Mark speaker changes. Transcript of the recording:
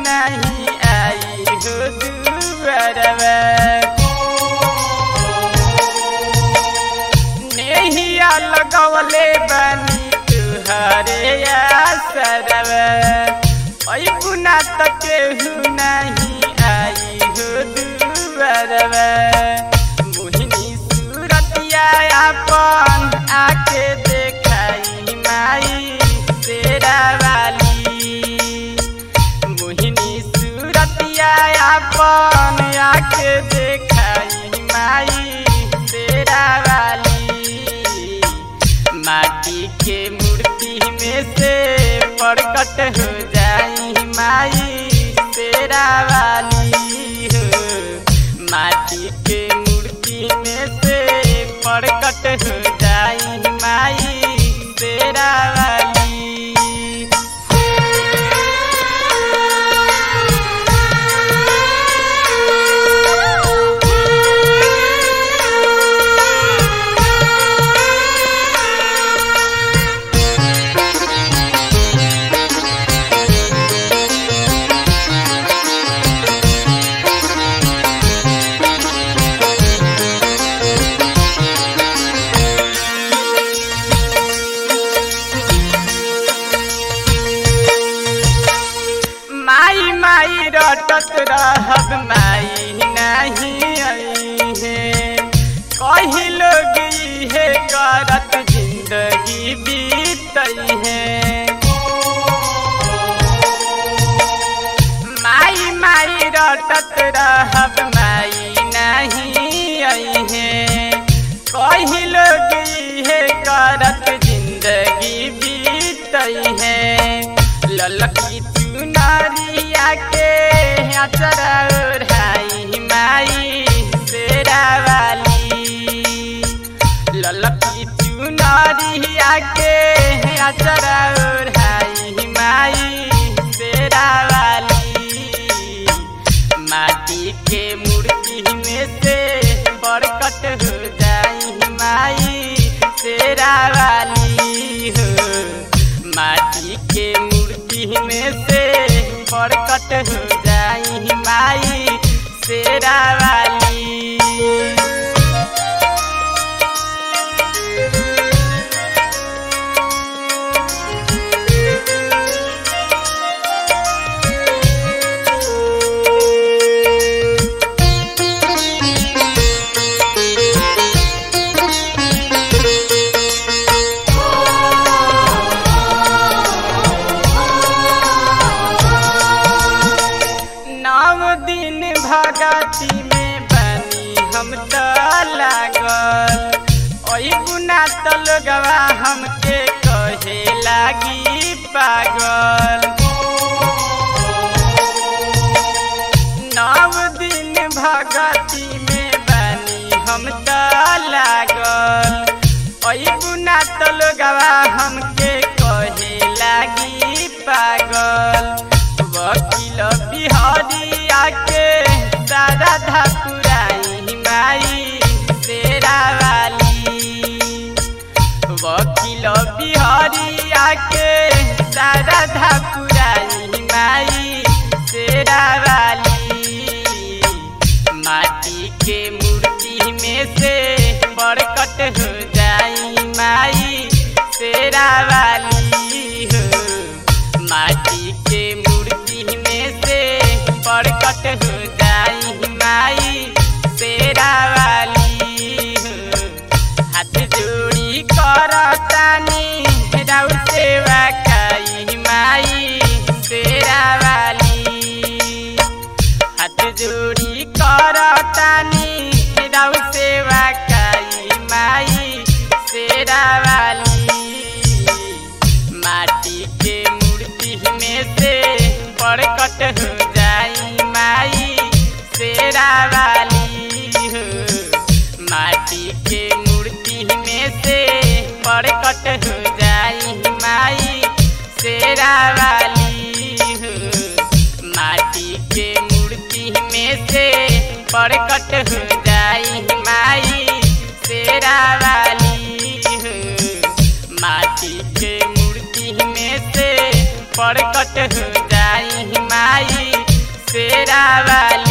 Speaker 1: नहीं आई हो दुआरवा नेहिया लगवले बानी तुहरे आसरवा ऐ गुना त केहू नहीं आई हो दुआरवा मोहिनी सूरतिया अपन आके देखाई माई तेरा वाली मोहिनी सूरतिया अपन आके देखाई माई तेरा वाली माटी के मूर्ति में से प्रकट हो जाई माई तेरा वाली हो माटी के मूर्ति में से प्रकट हो जाई माई तेरा वाली माई माई रटत रहब माई नहीं आई है कही लोग इहे करत जिंदगी बीतई है माई माई रटत रहब माई नहीं आई है कही लोग इहे करत जिंदगी बीतई है ललकी चुनरिया के अचरा ओढ़ाई माई तेरा वाली ललकी चुनरिया के अचरा ओढ़ाई माई तेरा वाली माटी के मूर्ति में से बरकत हो जाई माई तेरा वाली हो माटी के मूर्ति में से बरकत हो जाई माई तेरा वाली नव दिन भगती में बनी हम त लागल ओई गुना त लोगवा हमके कहे लागी पागल नव दिन भगती में बनी हम त लागल ओई गुना त लोगवा हमके कहे लागी पागल वकील बिहारिया के दादा धपुराई माई तेरा वाली वकील बिहारिया के दादा धपुराई माई तेरा वाली माटी के मूर्ति में से बरकत हो जाई माई तेरा वाली हो माटी के मूर्ति में से बरकत हो जाई माई तेरा वाली हो हाथ जोड़ी करतानी राउ सेवा काई माई तेरा वाली हाथ जोड़ी करतानी राउ सेवा काई माई तेरा वाली माटी के मूर्ति में से बरकत हो जाई माई तेरा वाली हो माटी के मूर्ति में से बरकत हो जाई माई तेरा वाली हो माटी के मूर्ति में से बरकत हो जाई माई तेरा वाली हो माटी के मूर्ति में से प्रकट हो जाई माई शेरा वाली